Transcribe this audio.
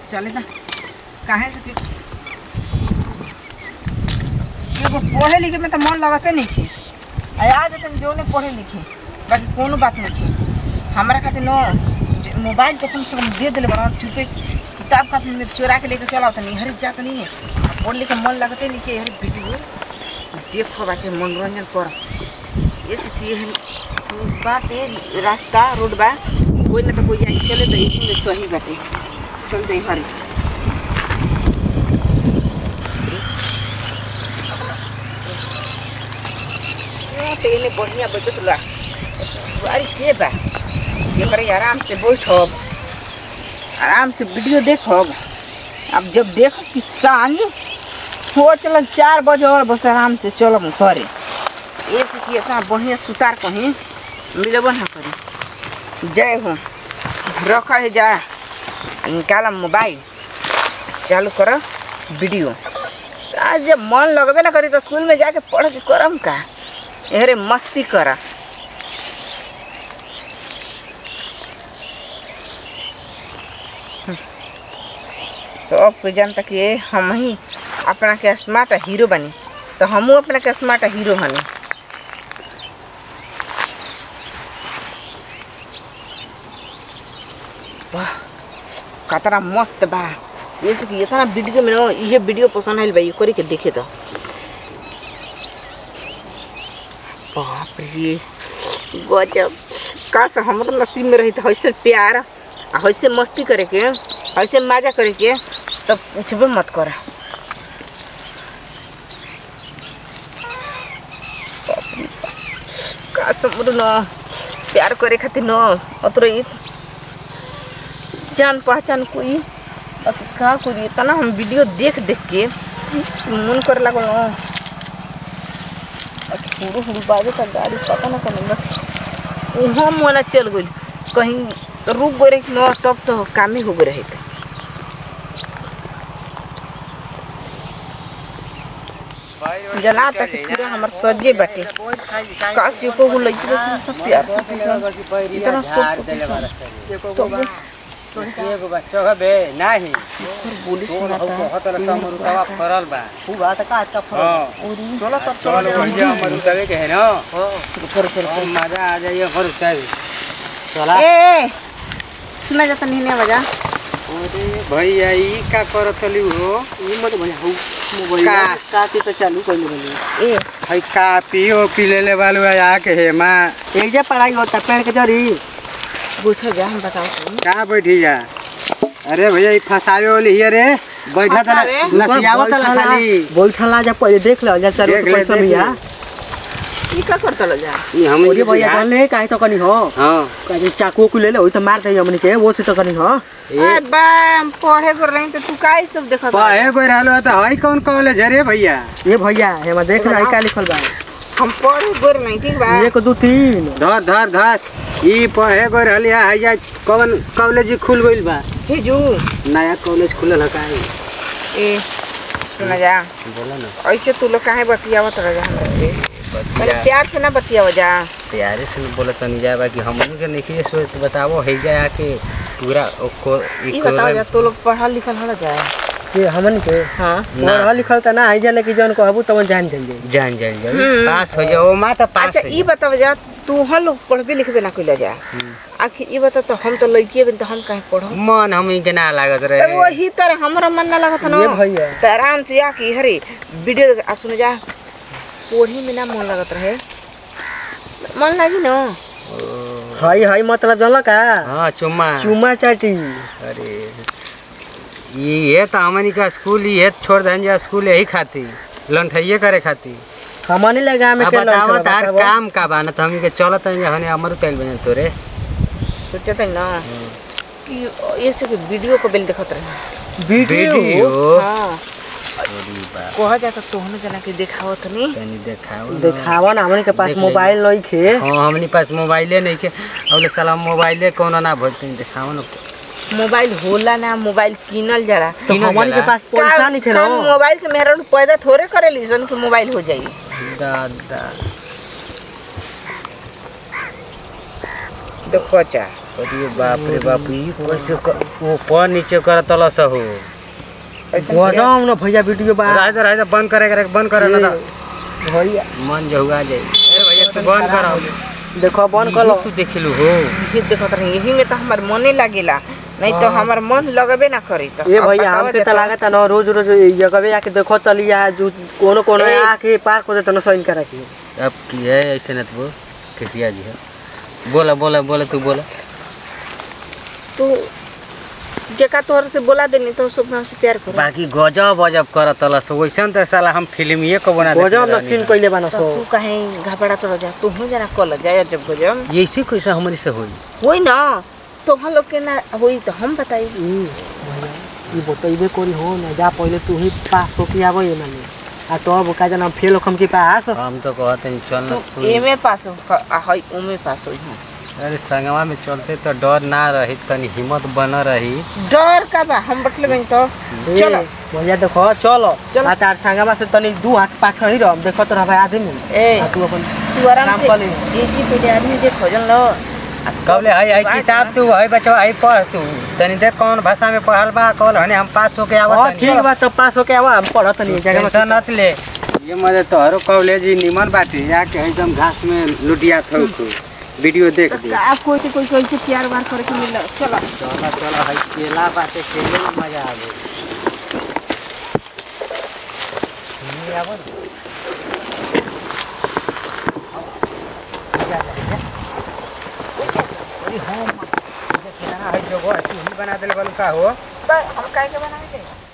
चले ना काहे से कि एगो पढ़े लिखे में तो मन लगते नहीं थे आ आज तक जो ने पढ़े लिखे बाकी कोनो बात नहीं थे हमारा खातिर नो ज- मोबाइल तो कम से कम दे दिले बड़ा चुपे किताब का में चोरा के लेके चला होता नहीं हरी जा के नहीं है पढ़ लिखे मन लगते नहीं कि हरी वीडियो देखो बच्चे मनोरंजन कर ये से कि हरी बात है रास्ता रोड बा कोई ना तो कोई आई चले तो इसी में सही बाटे चल दे हरी ये तो इन्हें बढ़िया बचत ला अरे के बा ये पर आराम से बैठब आराम से वीडियो देखब अब जब देखो कि सांझ हो चल चार बजे और बस आराम से चलब घरे ये से कि इतना बढ़िया सुतार कहीं मिलब ना करी जय हो रख है जा आ निकाल मोबाइल चालू कर वीडियो आज जब मन लगबे ना करी तो स्कूल में जाके पढ़ के करम का अरे मस्ती करा सब कोई जानता कि ये हम ही अपना के स्मार्ट हीरो बनी तो हमहू अपना के स्मार्ट हीरो बनी वाह कतरा मस्त बा ये से कि इतना वीडियो में ना ये वीडियो पसंद आइल बा ये करी के देखे तो बाप रे गजब काश हमरो नसीब में रही तो ऐसे प्यार आ ऐसे मस्ती करे के ऐसे मजा करे के तब पूछबे मत कर काश हमरो न प्यार करे खातिर न अतरो ई जान पहचान कोई अब का करी इतना हम वीडियो देख देख के मन करे लागल न हुरू हुरू बाजे का गाड़ी पता ना कौन वहाँ मोला चल गई कहीं रुक गए रही न तब तो काम ही हो गए रहे थे जना तक पूरा हमार सजे बाटे काश यो को लइकी बस सब प्यार करती सन इतना सब करती सन तो एगो बच्चा का बे नाही फिर बोली तो सुनाता बहुत समरुतवा फरल बा हुआ त का का फरक हां ओरी चलो तब चलो भैया मरुतवे के है ना कर कर और मजा आ जाइए मरुतवे चला ए सुना जाता नहीं ने बजा अरे भैया ई का करत ली हो ई मत भैया हु मोबाइल का? का के त चालू कइले बनी ए हई का पियो पी ले ले वालू आ के हे मां एक जे पढ़ाई होता पेड़ के जरी बैठो जा हम बताओ तुम का बैठी जा अरे भैया ई फसावे वाली हिया रे बैठा ता फसावे? नसियावत ला खाली बैठला जा पहिले देख ल जा चार देख ले, पैसा देख मिया ई का करता ल जा ई हम ओरे भैया जान ले काहे त कनी हो हां काहे चाकू को ले ले ओइ त मार दे हमनी के वो से त कनी हो ए बा हम पढ़े कर रही तो तू काई सब देखत पहे कोई रहलो त हई कौन कॉलेज रे भैया ए भैया हेमा देख ना का लिखल बा हम पढ़े गोर नहीं ठीक बा एक दो तीन धर धर धर ई पढ़े गए रहली है या कौन कॉलेज खुल गइल बा भेजू नया कॉलेज खुलल है का ए सुना जा बोला ना ऐसे तू लोग काहे बतियावत रह जा हमरा से पहले प्यार से ना बतियाव जा प्यारे से बोला तनी जाए कि हमनी के नहीं सोच बतावो है जाए आके पूरा ओको ई बताओ जा तू लोग पढ़ल लिखल हो जा के हमन के हां ना। पढ़ल लिखल त ना आई जाने की जौन कहबू तवन जान जाइए जान जान जान हम्म। पास हो जाओ मां तो पास अच्छा हो ई बताव जा तू हम लोग पढ़बे लिखबे ना कइला जा आखिर ई बता तो हम तो लड़किए बन तो हम काहे पढ़ो मन हमी के ना लागत तो रहे वही तरह हमरा मन ना लगत ये ना भैया तो आराम से आके हरे वीडियो आ सुन जा पढ़े में ना मन लगत रहे मन लागी ना हई हई मतलब जानल का हां चुम्मा चुमा चाटी अरे ये तो हमनी का स्कूल ये छोड़ देन जा स्कूल यही खाती लंठइये करे खाती हमनी लगा में अब के बताओ लड़का तार बतावो। काम का बाना तो हमनी के चलत है हने अमर तेल बने तोरे सोचते ना कि ये से वीडियो को बेल देखत रहे वीडियो हाँ कहा जाता तोहने जना के देखावत नहीं तनी देखाओ न। देखावा ना हमनी के पास देख ले। मोबाइल नहीं खे हाँ हमनी पास मोबाइले नहीं के अबले साला मोबाइले कोनो ना भोज तनी देखाओ न मोबाइल होला ना मोबाइल किनल जरा तो किनल हमनी के जाला। पास पैसा नहीं खे ना का मोबाइल के मेहरा पैदा थोड़े करेली सन कि मोबाइल हो जाई दादा देखो चा अरे बाप रे बाप ई कैसे क- ऊपर नीचे करत तलस हो ऐसे गजब न भैया वीडियो बा राज राज बंद करे करे बंद करे ना तो भैया मन जहुआ जाए अरे भैया तू बंद कर देखो बंद कर लो तू देखलू हो ये देखत रही यही में तो हमार मने लागेला नहीं तो हमार मन लगबे ना करी तो ये अब भैया बतावा हमके देखो। त लागत न रोज रोज ये जगह आके देखो तलिया जो कोनो कोनो ए। आके पार्क हो जाता न साइन करा के अब की है ऐसे न तो कैसिया जी है बोला बोला बोला तू बोला तू जेका तोहर से बोला देनी तो सब हमसे प्यार कर बाकी गजब गजब करत तलस वैसन तो साला हम फिल्म ये को बना गजब न सीन कइले बान तो सो तू कहीं घबरा तो जा तू हो जरा कल जाए जब गजब ये ऐसे कैसे हमारी से होई होई ना तो हम लोग के ना होई तो हम बताई ई भैया ई बतइबे करी हो न जा पहिले तू ही पास हो के आबो ये माने आ तब का जना फेल हम के पास हम तो कहते हैं चल ना तू एमे पास हो आ हई उमे पास होई हम अरे संगवा में चलते तो डर ना रही तनी हिम्मत बन रही डर का बा हम बटले में तो ए, चलो भैया देखो चलो चलो। आ तार संगमा से तनी दू हाथ पाछ ही रह देखो तो भाई आदमी ए आ तू अपन तू आराम काम से कर ले। ये जी पहले आदमी देखो जन लो कब ले हई हई किताब तू हई बचवा हई पढ़ तू तनी देख कौन भाषा में पढ़ल बा कल हने हम पास होके हां आवत ठीक बा तब पास हो के आवा हम पढ़त नहीं जगह में टेंशन मत ले ये मजे तोहरो कॉलेज ही निमन बाटे जाके एकदम घास में लुटिया थो तू वीडियो देख दे आप कोई तो कोई कोई से प्यार वार करके मिल चलो चलो चलो हई केला बाटे केले में मजा आवे ये आवा ना। अरे हाँ, माँ, ये केला हई जगह तू ही बना देले बालू का हो हम काहे के बनावे